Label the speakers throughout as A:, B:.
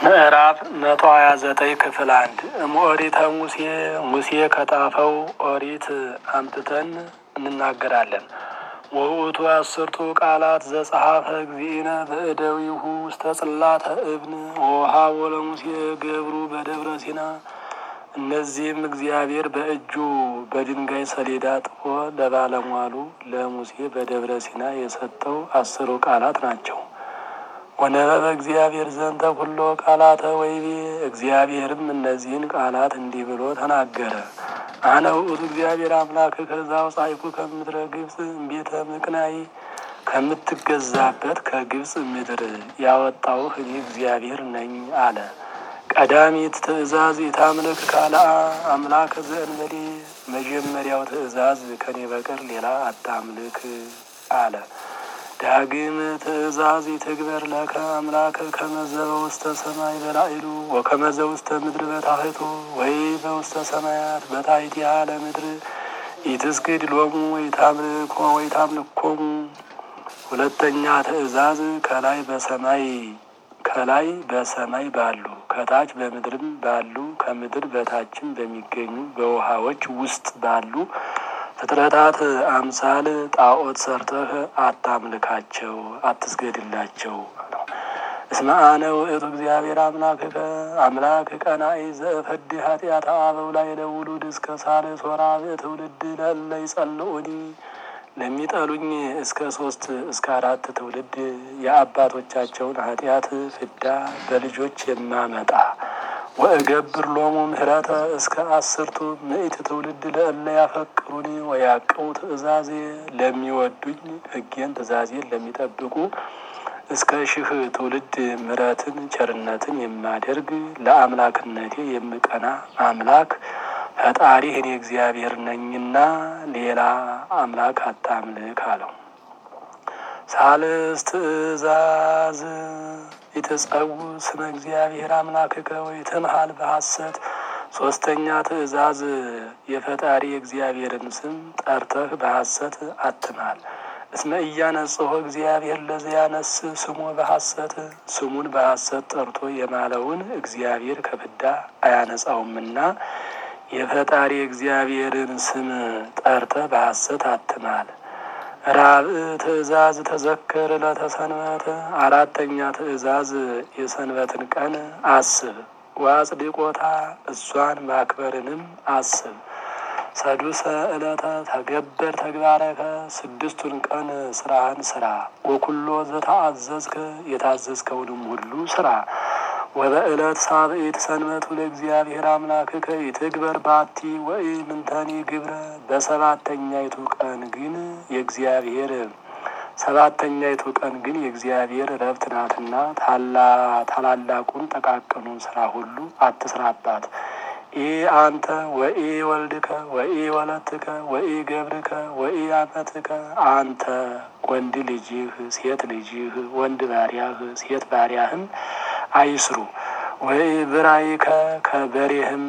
A: ምዕራፍ መቶ ሀያ ዘጠኝ ክፍል አንድ እምኦሪተ ሙሴ ሙሴ ከጣፈው ኦሪት አምጥተን እንናገራለን። ወውእቱ አስርቱ ቃላት ዘጸሐፈ እግዚእነ በእደዊሁ ውስተ ጽላተ እብን ወውሃቦ ለሙሴ ገብሩ በደብረ ሲና። እነዚህም እግዚአብሔር በእጁ በድንጋይ ሰሌዳ ጥፎ ለባለሟሉ ለሙሴ በደብረ ሲና የሰጠው አስሩ ቃላት ናቸው። ወነበበ እግዚአብሔር ዘንተ ኩሎ ቃላተ ወይቤ እግዚአብሔርም እነዚህን ቃላት እንዲህ ብሎ ተናገረ። አነ ውእቱ እግዚአብሔር አምላክ ከዛ አውጻእኩ ከምድረ ግብፅ እምቤተ ምቅናይ ከምትገዛበት ከግብፅ ምድር ያወጣውህ እኔ እግዚአብሔር ነኝ አለ። ቀዳሚት ትእዛዝ የታምልክ ካልአ አምላክ ዘእንበሌ መጀመሪያው ትእዛዝ ከኔ በቀር ሌላ አታምልክ አለ። ዳግም ትእዛዝ ይትግበር ለከ አምላከ ከመዘበ ውስተ ሰማይ በላዕሉ ወከመዘ ውስተ ምድር በታሕቱ ወይ በውስተ ሰማያት በታሕቲሃ ለምድር ኢትስግድ ሎሙ ወይታምልኮ ወይታምልኮሙ። ሁለተኛ ትእዛዝ ከላይ በሰማይ ከላይ በሰማይ ባሉ ከታች በምድርም ባሉ ከምድር በታችም በሚገኙ በውሃዎች ውስጥ ባሉ ፍጥረታት አምሳል ጣዖት ሰርተህ አታምልካቸው፣ አትስገድላቸው። እስመ አነ ውእቱ እግዚአብሔር አምላክከ አምላክ ቀናኢ ዘእፈድ ኃጢአተ አበው ላይ ለውሉድ እስከ ሳልስ ወራብዕ ትውልድ ለእለ ይጸልኡኒ ለሚጠሉኝ እስከ ሶስት እስከ አራት ትውልድ የአባቶቻቸውን ኃጢአት ፍዳ በልጆች የማመጣ ወእገብር ሎሙ ምህረተ እስከ አስርቱ ምእት ትውልድ ለእለ ያፈቅሩኒ ወያቅሙ ትእዛዜ ለሚወዱኝ ሕጌን ትእዛዜን ለሚጠብቁ እስከ ሺህ ትውልድ ምሕረትን ቸርነትን የማደርግ ለአምላክነቴ የምቀና አምላክ ፈጣሪ እኔ እግዚአብሔር ነኝና ሌላ አምላክ አታምልክ አለው። ሳልስ ትእዛዝ የተጸው ስመ እግዚአብሔር አምላክከ ወይትምሃል በሐሰት። ሶስተኛ ትእዛዝ የፈጣሪ እግዚአብሔርን ስም ጠርተህ በሐሰት አትማል። እስመ እያነጽሖ እግዚአብሔር ለዘያነስ ስሙ በሐሰት ስሙን በሐሰት ጠርቶ የማለውን እግዚአብሔር ከፍዳ አያነጻውምና የፈጣሪ እግዚአብሔርን ስም ጠርተህ በሐሰት አትማል። ራብዕ ትእዛዝ ተዘከር ለተሰንበት አራተኛ ትእዛዝ የሰንበትን ቀን አስብ፣ ወአጽድቆታ እሷን ማክበርንም አስብ። ሰዱሰ ዕለተ ተገበር ተግባረከ ስድስቱን ቀን ስራህን ስራ። ወኩሎ ዘተአዘዝከ የታዘዝከውንም ሁሉ ስራ። ወበዕለት ሳብዒት ሰንበቱ ለእግዚአብሔር አምላክከ ይትግበር ባቲ ወይ ምንተኒ ግብረ በሰባተኛይቱ ቀን ግን የእግዚአብሔር ሰባተኛይቱ ቀን ግን የእግዚአብሔር ረፍት ናትና ታላላቁን ጠቃቅኑን ስራ ሁሉ አትስራባት። ኢ አንተ ወኢ ወልድከ ወኢ ወለትከ ወኢ ገብርከ ወኢ አመትከ አንተ ወንድ ልጅህ ሴት ልጅህ ወንድ ባሪያህ ሴት ባሪያህም አይስሩ። ወይ ብራይከ ከበሬህም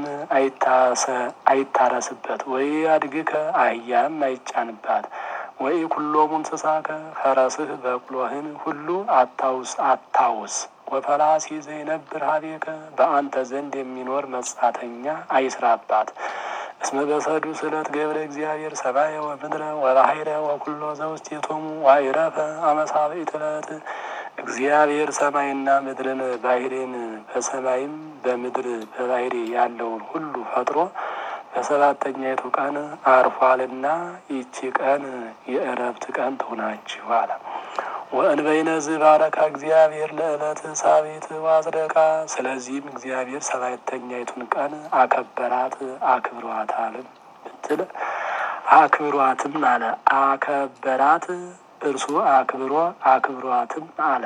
A: አይታረስበት። ወይ አድግከ አህያም አይጫንባት። ወይ ኩሎሙ እንስሳከ ፈረስህ በቅሎህን ሁሉ አታውስ አታውስ። ወፈላሲ ዘይነብር ሀቤከ በአንተ ዘንድ የሚኖር መጻተኛ አይስራባት። እስመ በሰዱስ ዕለት ገብረ እግዚአብሔር ሰማየ ወምድረ ወባሕረ ወኩሎ ዘውስቴቶሙ ዋይረፈ አመሳብዒት ዕለት እግዚአብሔር ሰማይና ምድርን ባሕሬን በሰማይም በምድር በባሕሪ ያለውን ሁሉ ፈጥሮ በሰባተኛይቱ ቀን አርፏልና ይቺ ቀን የእረፍት ቀን ትሁናችሁ አለ። ወእንበይነ ዝባረካ እግዚአብሔር ለዕለት ሳቢት ዋጽደቃ። ስለዚህም እግዚአብሔር ሰባተኛይቱን ቀን አከበራት አክብሯታልም ብትል አክብሯትም አለ አከበራት እርሱ አክብሮ አክብሯትም አለ።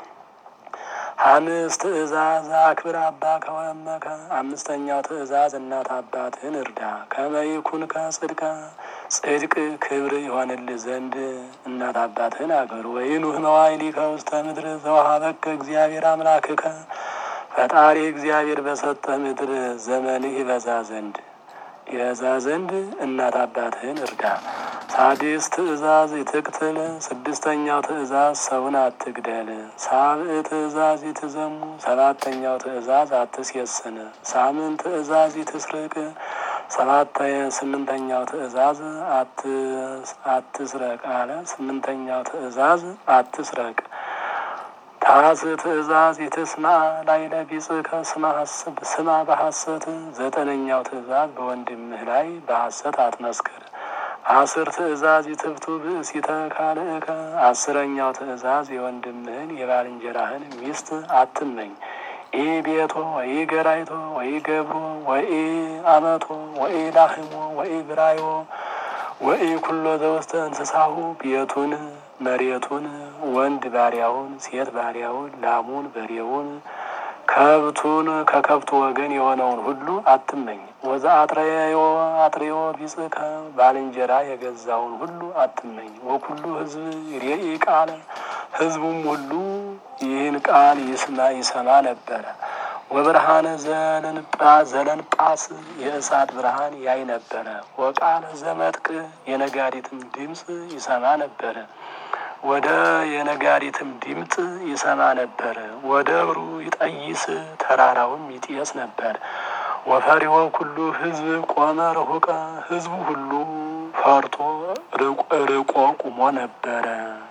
A: ሐምስት ትእዛዝ አክብር አባከ ወእመከ። አምስተኛው ትእዛዝ እናት አባትህን እርዳ። ከመይኩንከ ጽድቀ ጽድቅ ክብር ይሆንልህ ዘንድ እናት አባትህን አክብር። ወይኑህ መዋዕሊከ ውስተ ምድር ዘወሀበከ እግዚአብሔር አምላክከ። ፈጣሪ እግዚአብሔር በሰጠህ ምድር ዘመንህ ይበዛ ዘንድ ይበዛ ዘንድ እናት አባትህን እርዳ። ሳዲስ ትእዛዝ ይትቅትል ስድስተኛው ትእዛዝ ሰውን አትግደል። ሳብዕ ትእዛዝ ይትዘሙ ሰባተኛው ትእዛዝ አትሴስን። ሳምን ትእዛዝ ይትስርቅ ሰባተ ስምንተኛው ትእዛዝ አትስረቅ አለ። ስምንተኛው ትእዛዝ አትስረቅ። ታስ ትእዛዝ ይትስማ ላይ ለቢጽከ ስማ በሐሰት ዘጠነኛው ትእዛዝ በወንድምህ ላይ በሐሰት አትመስክር። አስር ትእዛዝ ይትብቱ ብእሲተ ካልእከ አስረኛው ትእዛዝ የወንድምህን የባልንጀራህን ሚስት አትመኝ። ኢ ቤቶ ወይ ገራይቶ ወይ ገብሮ ወይ አመቶ ወይ ላህሞ ወይ ብራዮ ወይ ኩሎ ዘውስተ እንስሳሁ ቤቱን መሬቱን ወንድ ባሪያውን ሴት ባሪያውን ላሙን በሬውን ከብቱን ከከብቱ ወገን የሆነውን ሁሉ አትመኝ። ወዛ አጥረዮ አጥሬዮ ቢጽከ ባልንጀራ የገዛውን ሁሉ አትመኝ። ወኩሉ ሕዝብ ሬኢ ቃለ ሕዝቡም ሁሉ ይህን ቃል ይስማ ይሰማ ነበረ። ወብርሃነ ዘለንጳስ የእሳት ብርሃን ያይ ነበረ። ወቃለ ዘመጥቅ የነጋሪትም ድምፅ ይሰማ ነበረ። ወደ የነጋሪትም ድምፅ ይሰማ ነበረ። ወደብሩ ይጠይስ ተራራውም ይጤስ ነበር። ወፈሪሆ ኩሉ ሕዝብ ቆመ ርሁቀ ሕዝቡ ሁሉ ፈርቶ ርቆ ቁሞ ነበረ።